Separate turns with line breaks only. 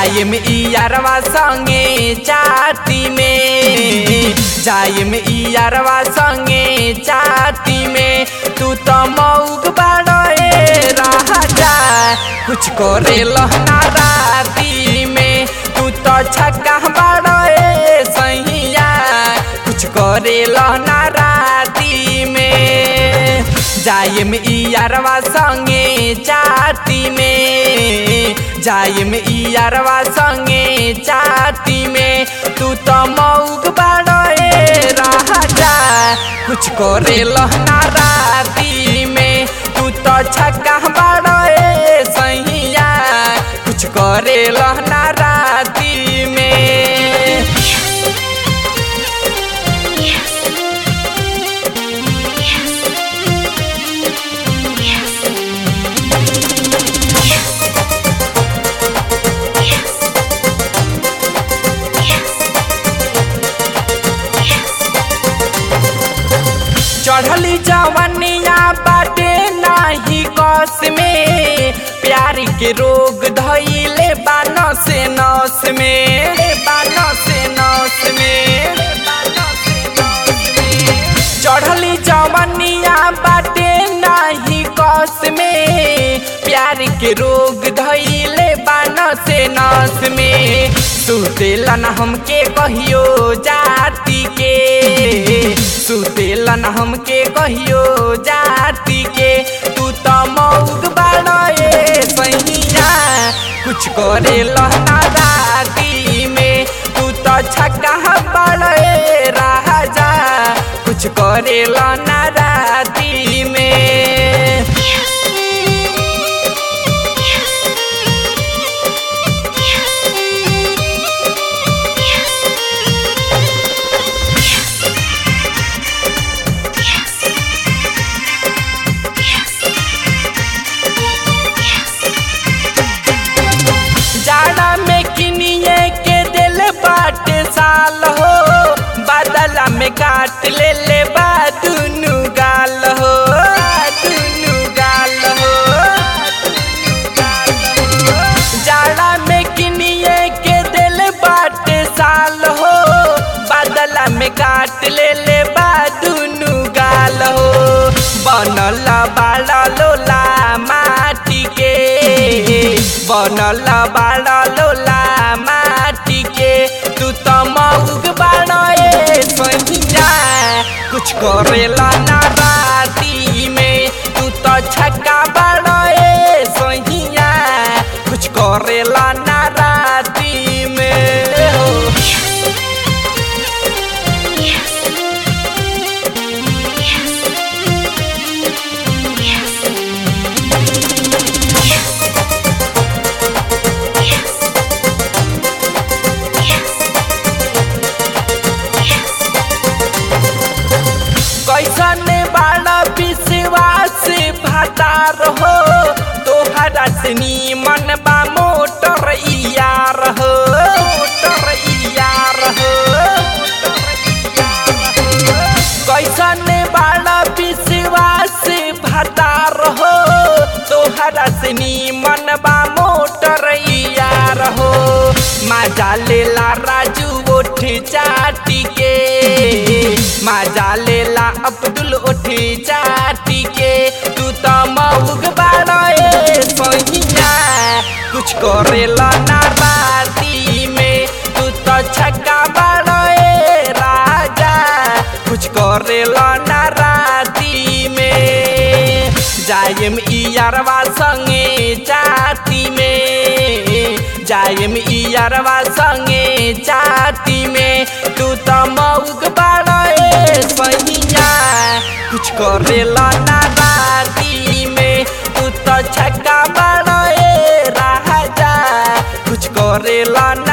जायम इयारवा संगे चाती में जायम इयारवा संगे चाती में तू तो मऊग बाड़े राजा कुछ करे लहना राती में तू तो छक्का बाड़े सैया कुछ करे लहना राती में जायम इयारवा संगे चाती में जायम इयारवा संगे चाती में तू तो मऊग बाड़े राजा कुछ करे लहना राती में तू तो छक्का बाड़े सैया कुछ करे लहना राती में चढ़ली जवनिया बाटे नाही कस में प्यार के रोग धैले बान से नस में बान से नस में चढ़ली जवनिया बाटे नाही कस में प्यार के रोग धैले बान से नस में सुतेलन हमके कहियो जाति के सुतेलन हमके कहियो जाति के तू तो मऊग बाड़े सैया कुछ करे लहना राती में तू तो छक्का बाड़े राजा कुछ करे लहना राती में जाड़ा में किनिए के दिल बाट साल हो बादला में काट ले ले बा दुनु गाल हो दुनु गाल हो जाड़ा में किनिए के दिल बाट साल हो बादला में काट ले ले बा दुनु गाल हो बनल बाड़ा लोला माटी के बनल बाड़ा लोला माटी के तू तो मऊग बाड़े सहिया कुछ करेला ना राती में तू तो छक्का बाड़े सहिया कुछ करेला ना राती में हो कैसन बाड़ा विश्वास भातार हो तोहरा से नीमन बा मोटर यार हो मोटर यार हो कैसन बाड़ा विश्वास भातार हो तोहरा से नीमन बा मोटर यार हो मजा लेला राजू ओठ चाटी के मजा लेला अब्दुल ओठ चाटी के तू तो मऊग बाड़े सहिया कुछ करेला ना राती में तू तो छक्का बाड़े राजा कुछ करेला ना राती में जायम इयारवा संगे चाती में जायम इयारवा संगे चाती में तू तो मऊग बाड़े सहिया कुछ करेला ना राती में तू तो छक्का बाड़े राजा कुछ करेला